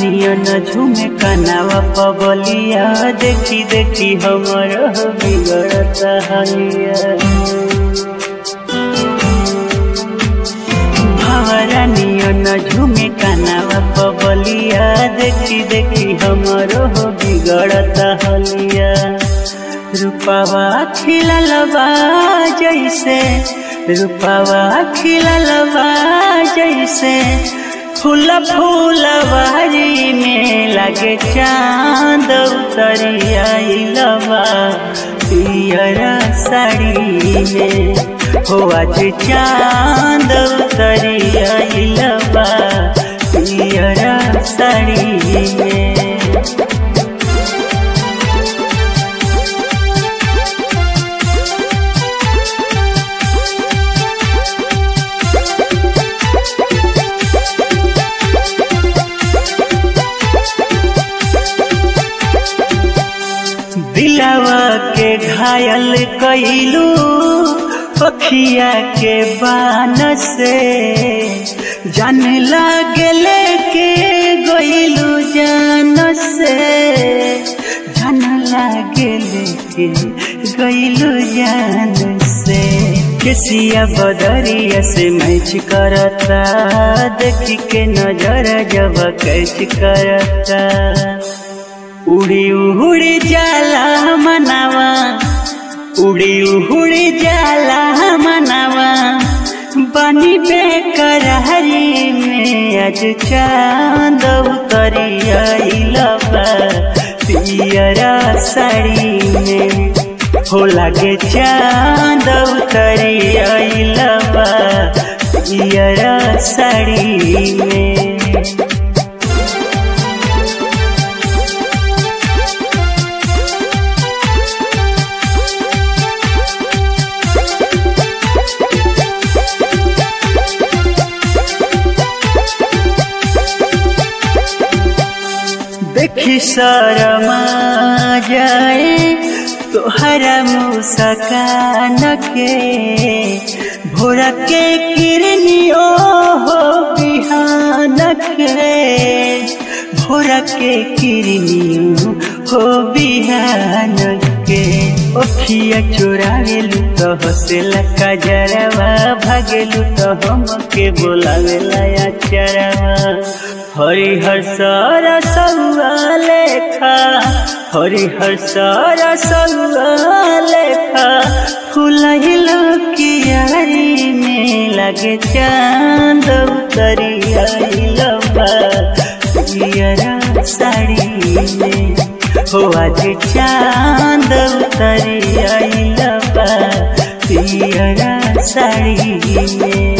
नियन झूमे कनावा पबलिया देखी देखी हमर बिगड़ता हलिया भवरा नियन झूमे कनावा पबलिया देखी देखी हमर बिगड़ता हलिया रूपावा खिललबा जैसे रूपावा खिललबा जैसे फूल फूलवारी में लगे चांद उतरिया लबा पियरा साड़ी में हो आज चांद उतरिया लबा पियरा साड़ी में दिलावा के घायल कैलू पखिया के बान से जान लागले के गईलू जान से जान लागले के गईलू जान से केसिया बदरिया से मैच करता देखी के नजर जब कैच करता उड़ी उड़ी जाला मनावा उड़ी उड़ी जाला मनावा बनी बेकरारी में आज चांद उतरिया लबा पियरा साड़ी में हो लागे चांद उतरिया लबा पियरा साड़ी में देखी शरमा जाए तोहरा मुस्कान के भोरा के किरनियो हो बिहान के भोरा के किरनियो हो बिहान के ओखिया चोरावेलू तो हसेला कजरवा भागेलू तो हम के बोलावेला चरवा हरिहर सारा सौआ लेखा हरिहर सारा सौआ लेखा फुलहिलो कियारी में लगे चांद उतरिया लबा पियरा साड़ी में हो आज चांद उतरिया लबा पियरा साड़ी में